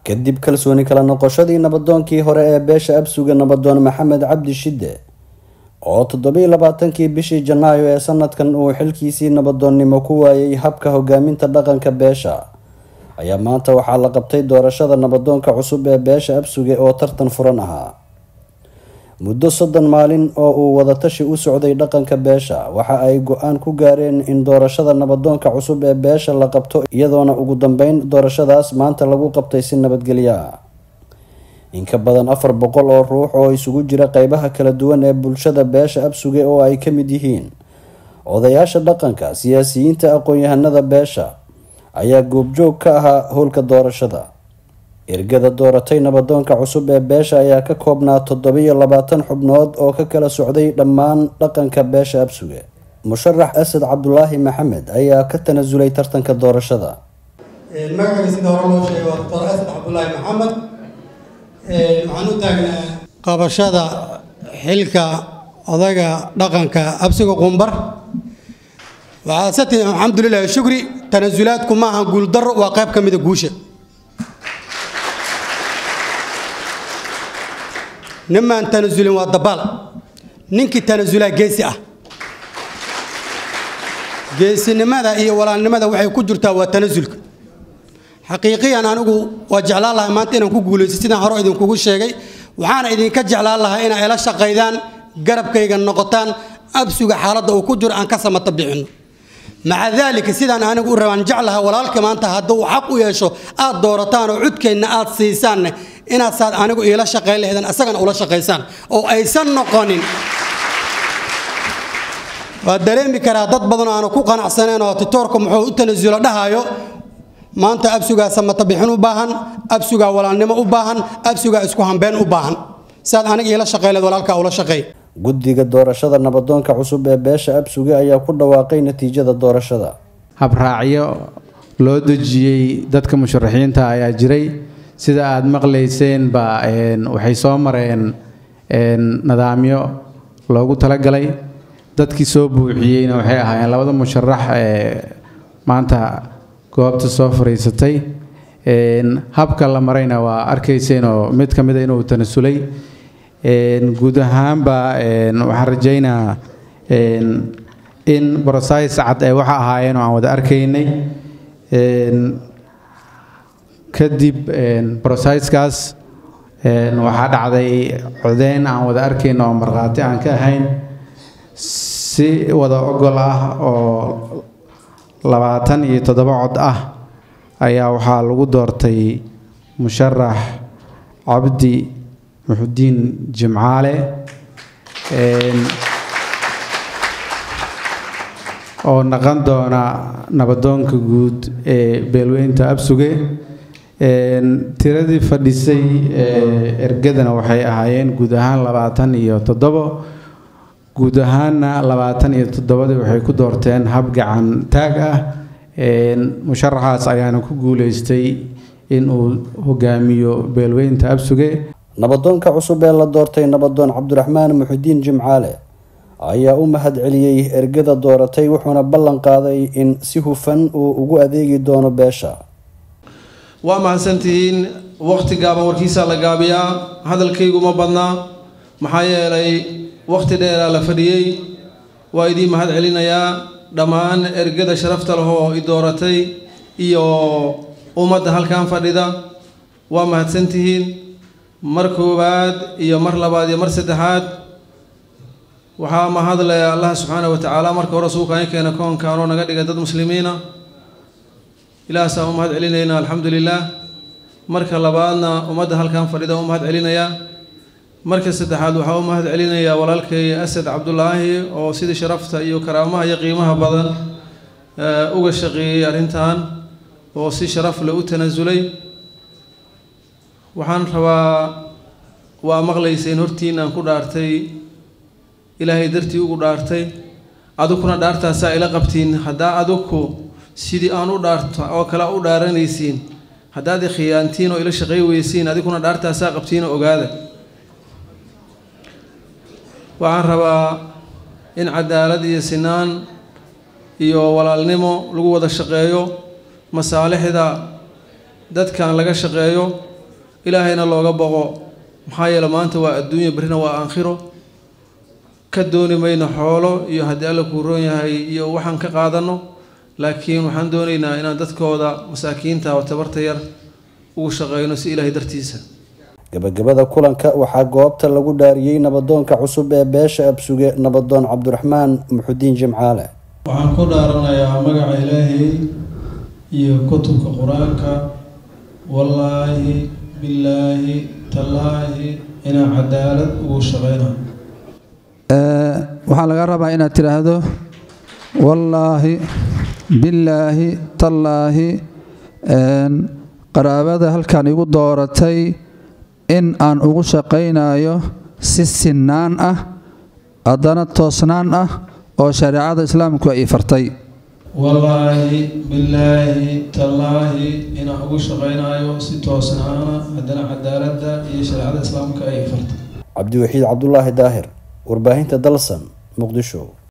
kadib kalsooni kala noqoshadii nabadoonkii hore ee beesha absuga nabadoon maxamed cabdi shide oo toddobiiy labaatankii bishii janaayo ee sanadkan uu xilkiisii nabadoonnimo ku waayay habka hogaaminta dhaqanka beesha ayaa maanta waxaa la qabtay doorashada nabadoonka cusub ee beesha absuge oo tartan furan ahaa muddo soddon maalin oo uu wadatashi u socday dhaqanka beesha waxa ay go-aan ku gaareen in doorashada nabadoonka cusub ee beesha la qabto iyadoona ugu dambeyn doorashadaas maanta lagu qabtay si nabadgelyo ah in ka badan afar boqol oo ruux oo isugu jira qeybaha kala duwan ee bulshada beesha absuge oo ay ka mid yihiin odayaasha dhaqanka siyaasiyiinta aqoon-yahanada beesha ayaa goobjoog ka ahaa howlka doorashada ergada dooratay nabadoonka cusub ee beesha ayaa ka koobnaa toddobiyo labaatan xubnood oo ka kala socday dhammaan dhaqanka beesha absuge musharax asad cabdulaahi maxamed ayaa ka tanasulay tartanka doorashada magacayga sida hore loo sheegay waa doctor asad cabdulaahi maxamed waxaan u taagnaa qabashada xilka odaga dhaqanka absuga qumbar waxaa sati alxamdulilah shukri tanasulaadku ma aha guuldaro waa qayb ka mida guusha nimaan tanasulin waa dabaal ninkii tanasulaa geesi ah geesinimada iyo walaalnimada waxay ku jirtaa waa tanasulka xaqiiqiyan anigu waa jeclaan lahaa maanta inaan ku guulaysto sidaan hore idinkugu sheegay waxaana idinka jeclaan lahaa inaa ila shaqaydaan garabkayga noqotaan absuga xaaladda uu ku jiro aan ka samata bixinno maca daalika sidaan anigu u rabaan jeclaha walaalka maanta hadduu xaq u yeesho aad doorataan oo cudkeydna aad siisaanne inaad saad anigu iila shaqayn lahaydaan asagana ula shaqaysaan oo aysan noqonin waa dareemi karaa dad badan aanu ku qanacsaneen oo titoorka muxuu u tanasulo dhahayo maanta absugaa samata bixin u baahan absugaa walaalnimo u baahan absugaa isku hambeen u baahan saad aniga iila shaqayn lahayd walaalkaa ula shaqeey guddiga doorashada nabadoonka cusub ee beesha absuge ayaa ku dhawaaqay natiijada doorashada habraacyo loo dejiyey dadka musharaxiinta ayaa jiray sida aada maqlayseen ba waxay soo mareen nidaamyo loogu talagalay dadkii soo buuxiyeyna waxay ahaayeen labada musharax ee maanta goobta soo fariisatay habka la marayna waa arkayseen oo mid ka mida inuu tanasulay guud ahaanba waxaan rajaynaa in brosais cad ay waxa ahaayeen oo aan wada arkaynay kadib brosaiskaas waxaa dhacday codeyn aan wada arkayn oo markhaati aan ka ahayn si wada ogol ah oo labaatan iyo toddoba cod ah ayaa waxaa lagu doortay musharax cabdi muxudiin jimcaale oo naqon doona nabadoonka guud ee beelweynta absuge tiradii fadhisay ergadana waxay ahaayeen guud ahaan labaatan iyo toddobo guud ahaanna labaatan iyo toddobadii waxay ku doorteen hab gacan taag ah musharaxaas ayaana ku guuleystay inuu hogaamiyo beelweynta absuge nabadoonka cusub ee la doortay nabadoon cabdiraxmaan muxudiin jimcaale ayaa u mahad celiyey ergada dooratay wuxuuna ballan qaaday in si hufan uu ugu adeegi doono beesha waa mahadsantihiin waqti gaaban warkiisaa la gaabiyaa hadalkaygu ma badnaa maxaa yeelay waqti dheeraa la fadhiyey waa idiin mahad celinayaa dhammaan ergada sharafta lehoo i dooratay iyo ummadda halkan fadhida waa mahadsantihiin mar koowaad iyo mar labaad iyo mar saddexaad waxaa mahadlaya allah subxaana wa tacaala marka hore suukaan keena koonkaanoo naga dhigay dad muslimiina ilaahaasaa u mahad celinaynaa alxamdu lilaah marka labaadna ummadda halkan fadhida u mahad celinayaa marka saddexaad waxaa u mahad celinayaa walaalkay asad cabdulaahi oo sidii sharafta iyo karaamaha iyo qiimaha badan uga shaqeeyey arrintan oo si sharaf leh u tanasulay waxaan rabaa waa maqlayseen hortiin aan ku dhaartay ilaahay dartii ugu dhaartay adukuna dhaartaasaa ila qabtiin haddaa aduku sidii aan u dhaarto oo kale u dhaaranaysiin haddaad ikhiyaantiin oo ila shaqay weysiin adiguna dhaartaasaa qabtiin oo ogaada waxaan rabaa in cadaalad iyo sinaan iyo walaalnimo lagu wada shaqeeyo masaalixda dadkan laga shaqeeyo ilaahayna looga boqo maxaa yeele maanta waa adduunya berrina waa aakhiro ka dooni mayno xoolo iyo haddii alla kuu roon yahay iyo waxaan ka qaadanno laakiin waxaan doonaynaa inaan dadkooda masaakiinta oo tabarta yar ugu shaqeyno si ilaahay dartiisa gabagabada kulanka waxaa goobta lagu dhaariyey nabadoonka cusub ee beesha absuge nabadoon cabdiraxmaan muxudiin jimcaale waxaan ku dhaaranayaa magaca ilaahay iyo kutubka qur-aanka wallaahi billaahi tallaahi inaan cadaalad ugu shaqeyna waxaa laga rabaa inaad tidhaahdo wallaahi billaahi tallaahi qaraabada halkan igu dooratay in aan ugu shaqaynayo si sinnaan ah haddana toosnaan ah oo shareecada islaamku ay fartay wallaahi billaahi tallaahi inaan ugu shaqaynayo si toosnaana haddana cadaaladda iyo shareecada islaamka ay fartay cabdiwaxiid cabdulaahi daahir warbaahinta dalsan muqdisho